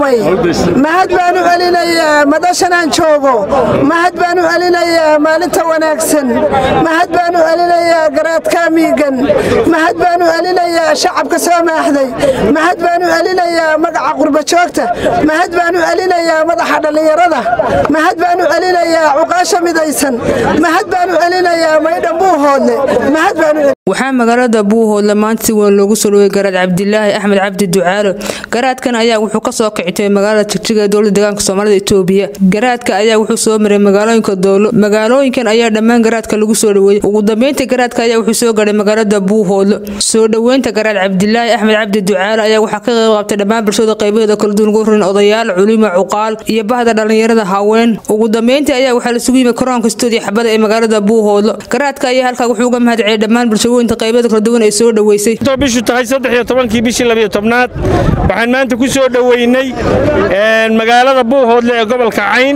salaamay mahad baan u celinayaa madashan aan joogo mahad baan u celinayaa maalinta wanaagsan mahad baan u celinayaa garaadka miigan mahad baan u celinayaa shacabka soo maaxday mahad baan u celinayaa magaca qurbajoogta mahad baan u celinayaa madaxa dhallinyarada mahad baan u celinayaa cuqaasha midaysan mahad baan u celinayaa maydhan buuhoodle mahad baan u waxaa magaalada buuhoodle maanta si weyn loogu soo dhawey garaad cabdilaahi axmed cabdi ducaalo garaadkan ayaa wuxuu kasoo kicitay magaalada jigjiga ee dowlada deegaanka soomaalida itoobiya garaadka ayaa wuxuu soo maray magaalooyinka doolo magaalooyinkan ayaa dhammaan garaadka lagu soo dhaweeyey ugu dambeynta garaadka ayaa wuxuu soo garay magaalada buuhoodle soo dhoweynta garaad cabdilaahi axmed cabdi ducaalo ayaa waxaa ka qayb qaabtay dhammaan bulshada qaybaheeda kala duwan ugu horeyn odayaal culimo cuqaal iyo bahda dhallinyarada haween ugu dambeyntii ayaa waxaa lasugu yimid koronka stuudiyo xabada ee magaalada buuhoodle garaadka ayaa halkaa wuxuu uga mahadceliyay dhammaan bulshooyinka qaybaheeda kala duwan ee soo dhaweysay bishu tahay saddex iyo tobankii bishii labiyo tobnaad waxaan maanta ku soo dhoweynay magaalada buuhoodle ee gobolka cayn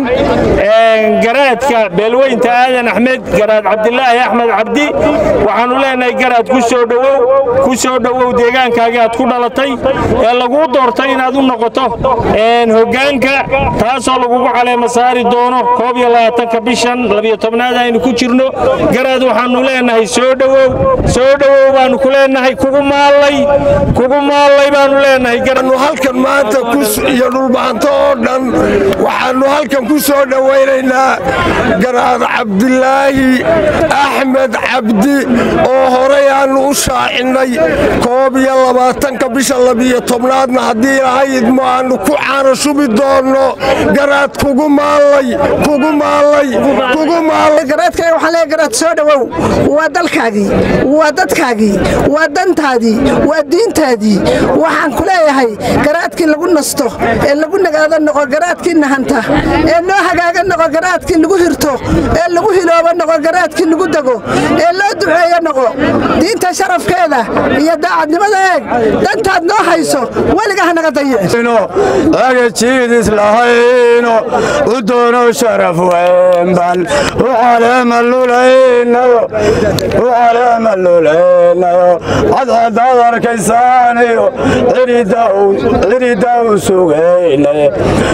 garaadka beelweynta aadan axmed garaad cabdilaahi axmed cabdi waxaannu leenahay garaad ku soo dhowow ku soo dhowow deegaankaagii aad ku dhalatay ee laguu doortay inaad u noqoto hoggaanka taasoo lagugu caleema saari doono koob iyo labaatanka bishan labiyo tobnaad aynu ku jirno garaad waxaannu leenahay soo dhowow soo dhowow baannu ku leenahay kugu maallay kugu maallay baannu leenahay halkan maanta iyo dhulbaanto oo dhan waxaannu halkan ku soo dhowaynaynaa garaad cabdilaahi axmed cabdi oo horay aannu u shaacinnay koob iyo labaatanka bisha labiyo tobnaadna haddii lahaydmo aannu ku caano shubi doonno garaad kugu maallay kugu maallay kugu garaadkayga waxaan leeyahay garaad soo dhowow waa dalkaagii waa dadkaagii waa dantaadii waa diintaadii waxaan ku leeyahay garaadkii lagu nasto ee lagu nagaado noqo garaadkii nahanta ee loo hagaaga noqo garaadkii lagu hirto ee lagu hiloobo noqo garaadkii lagu dego ee loo duceeyo noqo diinta sharafkeeda iyo daacadnimada eeg dantaad noo hayso weliga hanaga dayiciagajiidis lahayno u doono sharaf weynban u caleema lulaynayo u caleema lulaynayo cadcadaad arkaysaanayo cirida u sugaynaye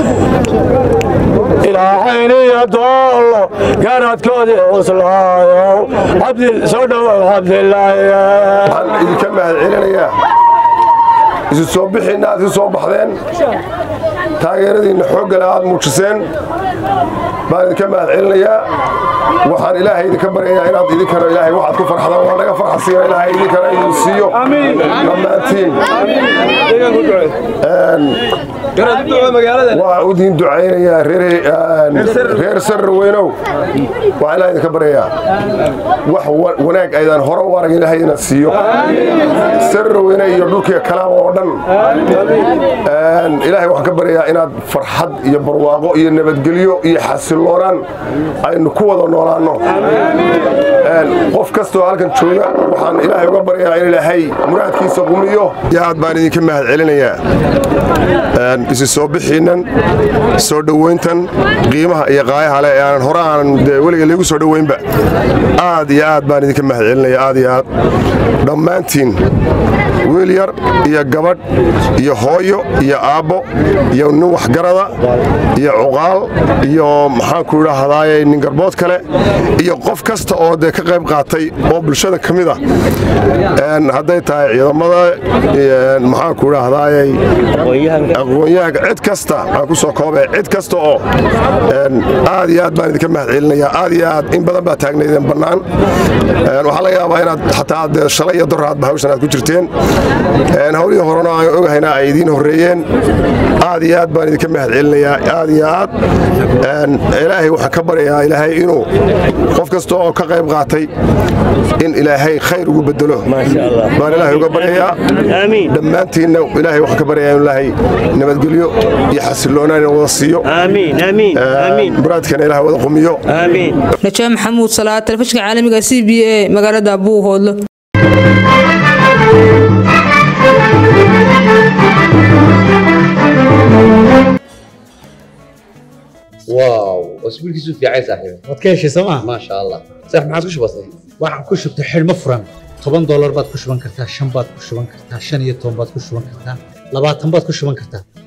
ilaaxayniyo doollo garadkoodii cuslaayo soo dhowow cabdilaahi waxaan idinka mahad celinayaa isu soo bixiinna aad isu soo baxdeen taageeradiinna xooggale aad muujiseen baan idinka mahad celinayaa waxaan ilaahay idinka baryayaa inaad idinkana ilaahay waxaad ku farxdaan waa naga farxasiina ilaahay idinkana idin siiyo dhammaantiin waa idin ducaynayaa reer sarra weynow waxaan ilaahay idinka baryayaa wax wanaag aydaan hore u arag ilaahay inaad siiyo sarra weyne iyo dhulkiga kalaama oo dhan ilaahay waxaan ka baryayaa inaad farxad iyo barwaaqo iyo nabadgelyo iyo xasiloonaan aynu ku wada noolaanno qof kastoo halkan jooga waxaan ilaahay uga baryayaa in ilaahay muraadkiisa qumiyo aad baan idinka mahad celinayaa isi soo bixiinnan soo dhowayntan qiimaha iyo qaayaha leh ee aanan hore aanan dee weliga laygu soo dhowaynba aad iyo aad baan idinka mahad celinaya aad iyo aad dhammaantiin wiil yar iyo gabadh iyo hooyo iyo aabbo iyo nin waxgarada iyo cuqaal iyo maxaanku idhaahdaaye nin garbood kale iyo qof kasta oo dee ka qayb qaatay oo bulshada ka mid ah hadday tahay ciidamada maxaanku idhaahdaaye aqoonyahanka cid kasta aan ku soo koobee cid kasta oo aad iyo aad baan idinka mahad celinayaa aad iyo aad in badan baa taagnaydeen bannaan waxaa laga yaabaa inaad xataa dee shalay iyo doraadba hawshan aad ku jirteen hawlihii horena aan ogahayna ay idiin horreeyeen aad iyo aad baan idinka mahad celinayaa aad iyo aad ilaahay waxaan ka baryayaa ilaahay inuu qof kasta oo ka qayb qaatay in ilaahay khayr ugu bedelo baan ilaahay uga baryayaa dhammaantiinna ilaahay waxaan ka baryayaa in ilaahay nabadgelyo iyo xasiloonaan in wada siiyo muraadkana ilaah wada qumiyo najaa maxamuud salaad telefishinka caalamiga c b a magaalada buuhoodlo واو اسبوعك في عين صاحبي waad ka heshay sooma ما شاء الله صح ما عادش بسيط waxaan ku shubtay xidhmo furan toban doolar baad ku shuban kartaa shan baad ku shuban kartaa shan iyo toban baad ku shuban kartaa labaatan baad ku shuban kartaa